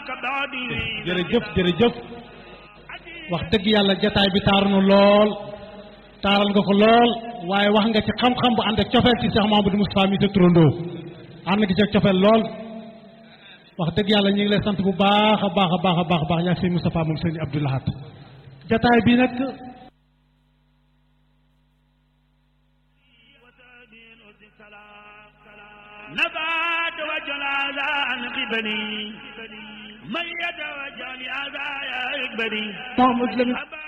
jërëjëf jërëjëf wax dëgg yàlla jataay bi taaru na lool taaral nga ko lool waaye wax nga ci xam-xam bu ànd ak cofeel ci Cheikh Mamadou Moustapha mi sa turandoo ànd nga ci ak cofeel lool wax dëgg yàlla ñu ngi lay sant bu baax a baax a baax a baax a baax yaa sëñ Moustapha moom sëñ Abdou Lahad jataay bi nag نبات وجلال عن قبلي من يتوجه لهذا يا إقبلي Mouhamadou Lamine